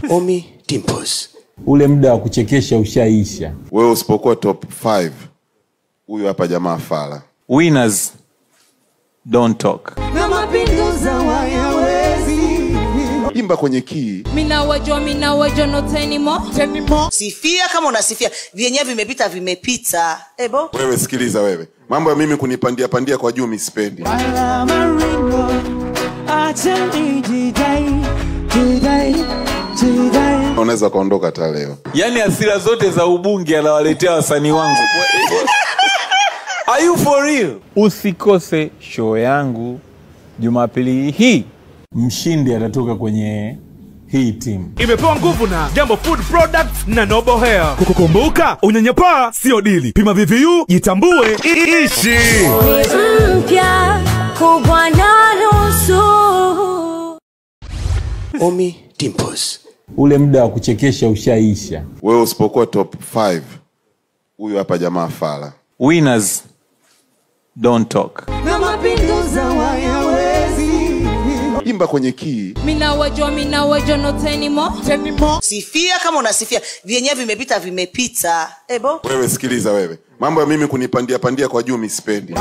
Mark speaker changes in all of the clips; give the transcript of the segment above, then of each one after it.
Speaker 1: Omi Dimples.
Speaker 2: ule muda wa kuchekesha ushaisha.
Speaker 3: wewe usipokuwa top 5 huyu hapa jamaa fala
Speaker 4: winners don't talk
Speaker 3: imba kwenye kii
Speaker 5: Mina wajua, mina wajua not anymore.
Speaker 6: sifia kama unasifia vyenyewe vimepita vimepita ebo
Speaker 3: wewe sikiliza wewe mambo ya mimi kunipandia pandia kwa juu misipendi unaweza ukaondoka hata leo
Speaker 4: yaani hasira zote za ubunge anawaletea wasanii wangu Are you for real? Usikose show yangu Jumapili hii.
Speaker 2: Mshindi atatoka kwenye hii timu.
Speaker 7: imepewa nguvu na jambo food products na noble hair kukukumbuka unyanyapaa sio dili pima vvu jitambue i- ishi
Speaker 5: mpya kubwa na nusu
Speaker 1: Omi Dimples.
Speaker 2: Ule muda wa kuchekesha ushaisha.
Speaker 3: wewe usipokuwa top 5 huyu hapa jamaa fala
Speaker 4: Winners don't talk.
Speaker 3: imba kwenye kii
Speaker 5: Mina wajua, mina wajua not anymore.
Speaker 6: sifia kama unasifia vyenyewe vimepita vimepita ebo
Speaker 3: wewe sikiliza wewe mambo ya mimi kunipandia pandia kwa juu misipendi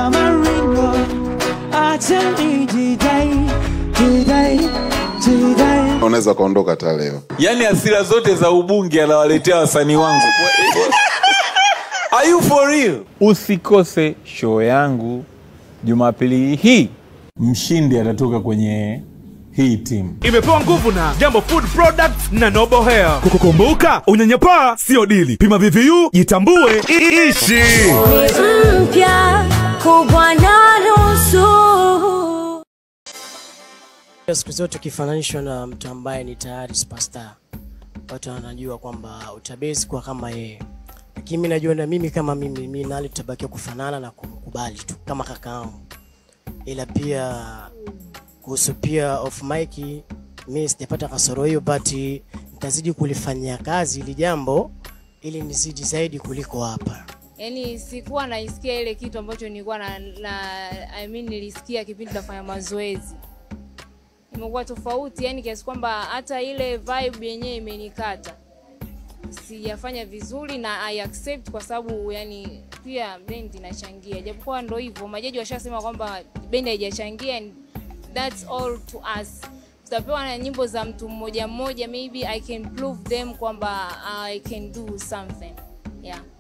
Speaker 3: unaweza ukaondoka hata leo
Speaker 4: yaani hasira zote za ubunge anawaletea wasanii wangu Are you for real? Usikose show yangu Jumapili hii.
Speaker 2: Mshindi atatoka kwenye hii timu.
Speaker 7: imepewa nguvu na jambo food products na noble hair kukukumbuka unyanyapaa sio dili pima vvu jitambue i- ishi
Speaker 5: mpya kubwa na nusu
Speaker 8: siku zote ukifananishwa na mtu ambaye ni tayari superstar watu wanajua kwamba utabezi kuwa kama yeye lakini mi najua na mimi kama mimi mi nali tutabakia kufanana na kumkubali tu kama kakaangu ila pia kuhusu pia off mic mi sijapata kasoro hiyo but nitazidi kulifanyia kazi ili jambo ili nizidi zaidi kuliko hapa
Speaker 5: yani sikuwa naisikia ile kitu ambacho nilikuwa na, na I mean, nilisikia kipindi nafanya mazoezi imekuwa tofauti yani kiasi kwamba hata ile vibe yenyewe imenikata sijafanya vizuri na I accept kwa sababu yani pia bendi inachangia japokuwa ndo hivyo majaji washasema kwamba bendi haijachangia and that's all to us tutapewa na nyimbo za mtu mmoja mmoja maybe i can prove them kwamba i can do something yeah